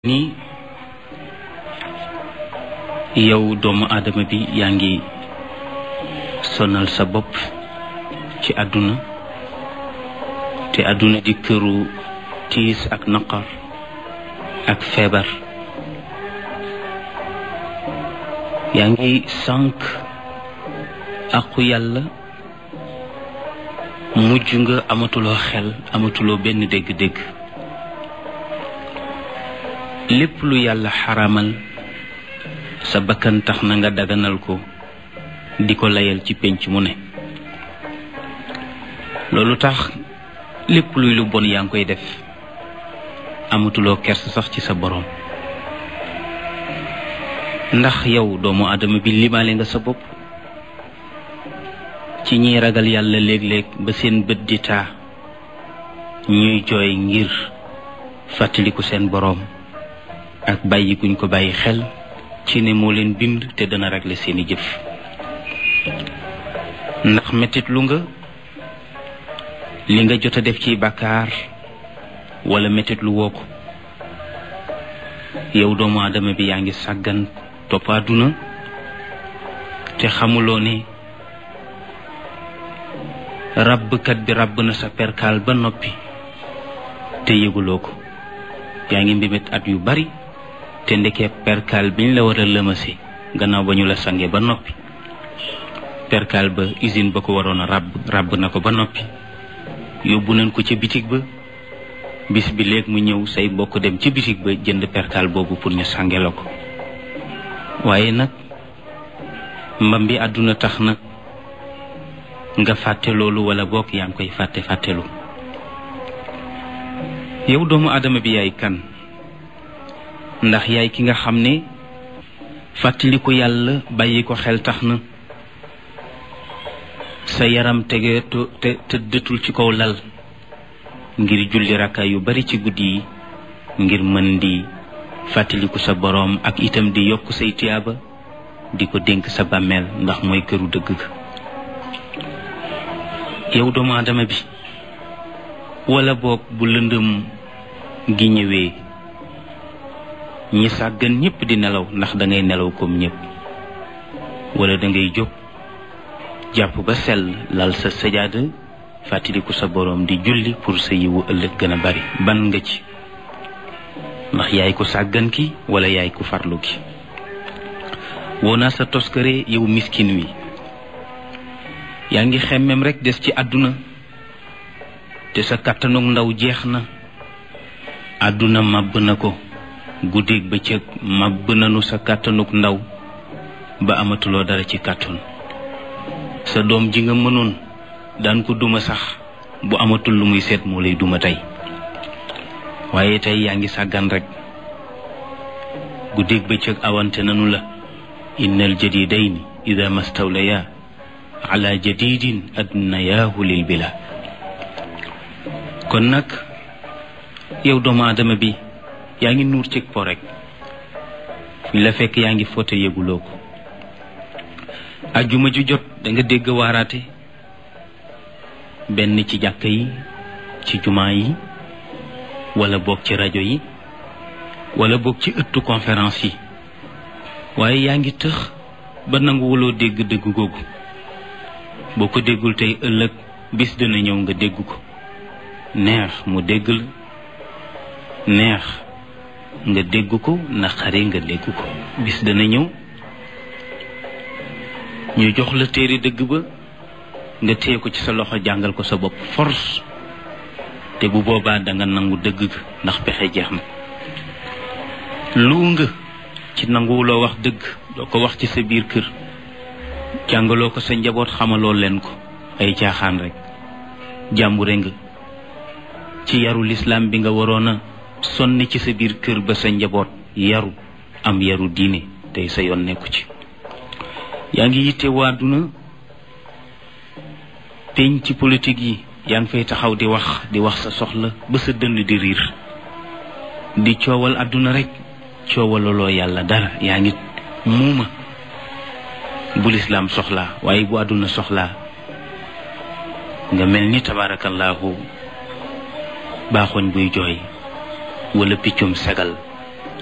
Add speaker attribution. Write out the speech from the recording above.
Speaker 1: ni yow doomu aadama bi yaa ngi sonal sa bopp ci àdduna te àdduna di këru tiis ak naqar ak feebar yaa ngi sànq àqu yàlla mujj nga amatuloo xel amatuloo benn dégg-dégg lépp lu yàlla xaramal sa bakkan tax na nga daganal ko di ko layal ci pénc mu ne loolu tax lépp luy lu bon yaa ngi koy def amatuloo kers sax ci sa boroom ndax yow doomu aadama bi limaale nga sa bopp ci ñiy ragal yàlla léeg-léeg ba seen bët di taa ñuy jooy ngir fàttaliku seen boroom ak bàyyi guñ ko bàyyi xel ci ne moo leen bind te dana régler seeni jëf ndax mettit lu nga li nga jot a def ci bàkkaar wala mettit lu woo ko yow doomu aadama bi yaa ngi sàggan topp àdduna te xamuloo ne ràbbkat bi ràbb na sa perkaal ba noppi te yëguloo ko yaa ngi mbébét at yu bari te ndekee perkaal biñ la war a lëmase gannaaw ba ñu la sange ba noppi perkaal ba usine ba ko waroon a ràbb ràbb na ko ba noppi yóbbu nañ ko ca bitig ba bis bi léeg mu ñëw say mbokk dem ci bitig ba jënd perkaal boobu pour ñu sange la ko waaye nag mbam bi àdduna tax na nga fàtte loolu wala bokk yaa ngi koy fàtte fàttelu yow doomu aadama bi yaay kan ndax yaay ki nga xam ne fàttaliku yàlla bàyyi ko xel tax na sa yaram tege te tëddatul ci kaw lal ngir julli rakka yu bari ci guddi yi ngir mën di fàttaliku sa boroom ak itam di yokk say tiyaaba di ko dénk sa bàmmeel ndax mooy këru dëgg ga yow doomu aadama bi wala boog bu lëndëm gi ñëwee ñi sàggan ñépp di nelaw ndax da ngay nelaw comme ñépp wala da ngay jóg jàpp ba sell lal sa sajaada fàttaliku sa boroom di julli pour sa yiwu ëllëg gën a bari ban nga ci ndax yaay ko sàggan ki wala yaay ko farlu ki woo naa sa toskare yow miskin wi yaa ngi xemmem rekk des ci àdduna te sa kàttanug ndaw jeex na àdduna màbb na ko guddeeg bëccëg màbb nanu sa kàttanug ndaw ba amatuloo dara ci kàttan sa doom ji nga mënoon daan ko duma sax bu amatul lu muy seet moo lay duma tey waaye tey yaa ngi sàggan rekk guddeeg bëccëg awante nanu la innal jadidayni ida mastawlaya ala jadidin adnayaahu lil bila kon nag yow doomu aadama bi yaa ngi nuur cig po rek fi la fekk yaa ngi foote yëguloo ko ajjuma ju jot da nga dégg waaraate benn ci jàkka yi ci jumaa yi wala boog ci rajo yi wala boog ci ëttu conférence yi waaye yaa ngi tëx ba nanguwuloo dégg dëgg googu boo ko déggul tey ëllëg bis dina ñëw nga dégg ko neex mu dégg la neex nga dégg ko naqari nga dégg ko bis dana ñëw ñu jox la téere dëgg ba nga téye ko ci sa loxo jàngal ko sa bopp force te bu boobaa danga nangu dëgg ga ndax pexe jeex na lu nga ci nanguwuloo wax dëgg doo ko wax ci sa biir kër jàngaloo ko sa njaboot xamaloo leen ko ay caaxaan rek jàmbure nga ci yaru lislaam bi nga waroon a sonni ci sa biir kër ba sa njaboot yaru am yaru diine tey sa yoon nekku ci yaa ngi yitte waaduna peñ ci politique yi yaa ngi fay taxaw di wax di wax sa soxla ba sa dënn di riir di coowal àdduna rek coowalaloo yàlla dara yaa ngi muuma bu lislaam soxlaa waaye bu àdduna soxlaa nga mel ni tabaarakallaahu baaxoñ buy jooy wala piccum sagal